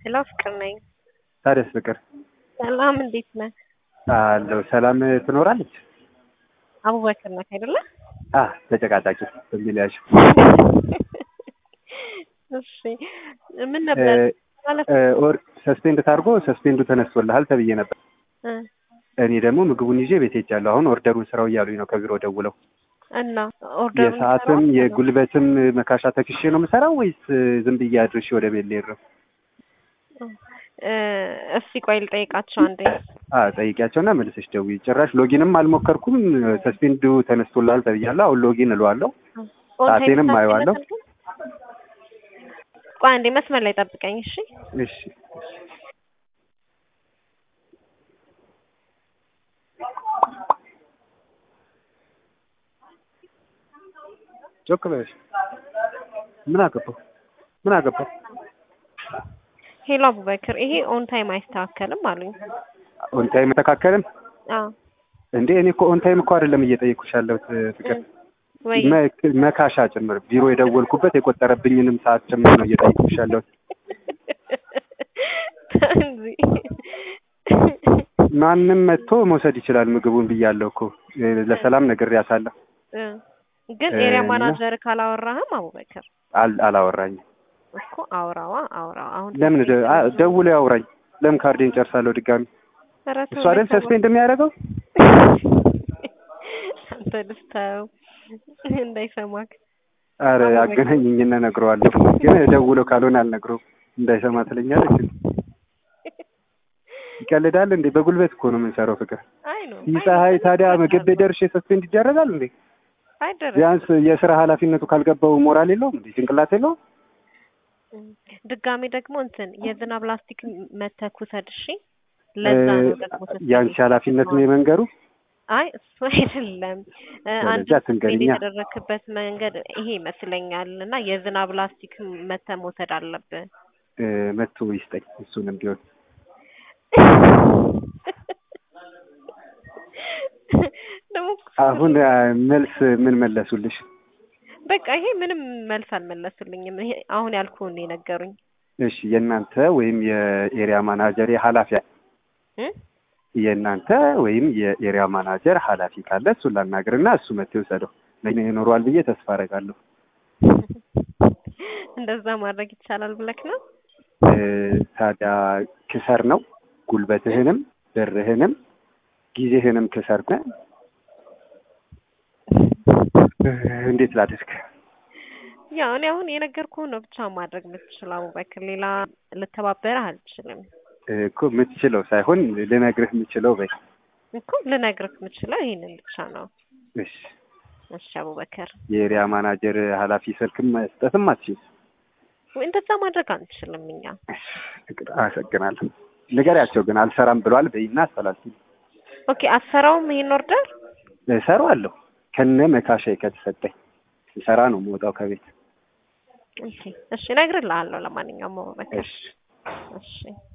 ሄሎ ፍቅር ነኝ። ታዲያስ ፍቅር ሰላም እንዴት ነህ? አለው ሰላም ትኖራለች? አቡበክር ነህ አይደለ? አ ተጨቃጫቂ በሚል ያዥ እሺ ምን ነበር ማለት ኦር ሰስፔንድ ታርጎ ሰስፔንዱ ተነስቶልሃል ተብዬ ነበር። እ እኔ ደግሞ ምግቡን ይዤ ቤት ሄጃለሁ። አሁን ኦርደሩን ስራው እያሉኝ ነው ከቢሮ ደውለው። እና ኦርደር የሰዓትም የጉልበትም መካሻ ተክሼ ነው የምሰራው ወይስ ዝም ብዬ አድርሼ ወደ ቤት ልሄድ ነው? እስቲ ቆይ ልጠይቃቸው አንዴ። አ ጠይቂያቸውና መልሰሽ ደውዪ። ጭራሽ ሎጊንም አልሞከርኩም። ሰስፔንዱ ተነስቶልሃል ተብያለሁ። አሁን ሎጊን እለዋለሁ። ሰዓቴንም አየዋለሁ። ቆይ አንዴ መስመር ላይ ጠብቀኝ እሺ። እሺ ጮክ በለሽ። ምን አገባው? ምን አገባው? ሄሎ አቡበክር፣ ይሄ ኦን ታይም አይስተካከልም አሉኝ። ኦን ታይም ተካከልም አዎ እንዴ? እኔ እኮ ኦን ታይም እኮ አይደለም እየጠየኩሽ ያለሁት ፍቅር፣ ወይ መ- መካሻ ጭምር ቢሮ የደወልኩበት የቆጠረብኝንም ሰዓት ጭምር ነው እየጠየኩሽ ያለሁት። እንጂ ማንም መጥቶ መውሰድ ይችላል ምግቡን ብያለሁ እኮ ለሰላም ነግሬያታለሁ። እ ግን ኤሪያ ማናጀር ካላወራህም አቡበክር አል- አላወራኝም። እኮ አውራዋ አውራዋ አሁን ለምን ደ- አ- ደውሎ ያውራኝ። ለምን ካርዴን ጨርሳለሁ ድጋሚ። ኧረ ተው እሱ አይደል ተው። ሰስፔንድ የሚያደርገው? አንተ ልስተው እንዳይሰማክ አረ አገናኝኝና እነግረዋለሁ። ግን ደውሎ ካልሆነ አልነግረውም። እንዳይሰማ ትለኛለች። ይቀልዳል እንዴ? በጉልበት እኮ ነው የምንሰራው ፍቅር። አይ ነው ይህ ፀሐይ ታዲያ ምግብ ቤት ደርሼ ሰስፔንድ ይደረጋል እንዴ? አይደረግ ቢያንስ የስራ ኃላፊነቱ ካልገባው ሞራል የለውም እንዴ? ጭንቅላት የለውም? ድጋሜ ደግሞ እንትን የዝናብ ላስቲክ መተህ ውሰድ እሺ። ለዛ ነው ደግሞ ስትል ያንቺ ኃላፊነት ነው የመንገሩ። አይ እሱ አይደለም እ አንድ ስለዚህ አትንገሪኛ። የተደረክበት መንገድ ይሄ ይመስለኛል እና የዝናብ ላስቲክ መተህ መውሰድ አለብህ። እ፣ መጥቶ ይስጠኝ እሱንም ቢሆን ደግሞ አሁን አ፣ መልስ ምን መለሱልሽ? በቃ ይሄ ምንም መልስ አልመለሱልኝም። ይሄ አሁን ያልኩህን ነው የነገሩኝ እሺ የእናንተ ወይም የኤሪያ ማናጀር ኃላፊ እ የእናንተ ወይም የኤሪያ ማናጀር ኃላፊ ካለ እሱን ላናግርና እሱ መጥቶ ይውሰደው። ለእኔ ይኖረዋል ብዬ ተስፋ አደርጋለሁ። እንደዛ ማድረግ ይቻላል ብለክ ነው? እ፣ ታዲያ ክሰር ነው ጉልበትህንም ብርህንም ጊዜህንም ክሰር እ፣ እንዴት ላድርግ? ያው እኔ አሁን የነገርኩህን ነው ብቻ ማድረግ የምትችለው አቡበክር፣ ሌላ ልተባበረህ አልችልም እ፣ እኮ የምትችለው ሳይሆን ልነግርህ የምችለው በይ። እኮ ልነግርህ የምችለው ይሄንን ብቻ ነው። እሺ እሺ አቡበክር፣ የኤሪያ ማናጀር ኃላፊ ስልክም መስጠትም አትችይም። ወይ እንደዛ ማድረግ አንችልም እኛ። አመሰግናለሁ። ንገሪያቸው ግን አልሰራም ብሏል በይና አስተላልፊ። ኦኬ አትሰራውም ይሄን ኦርደር? እሰራዋለሁ ከነ መካሻዬ ከተሰጠኝ ሰራ ነው የምወጣው ከቤት። ኦኬ እሺ እነግርልሃለሁ። ለማንኛውም አቡበክር እሺ እሺ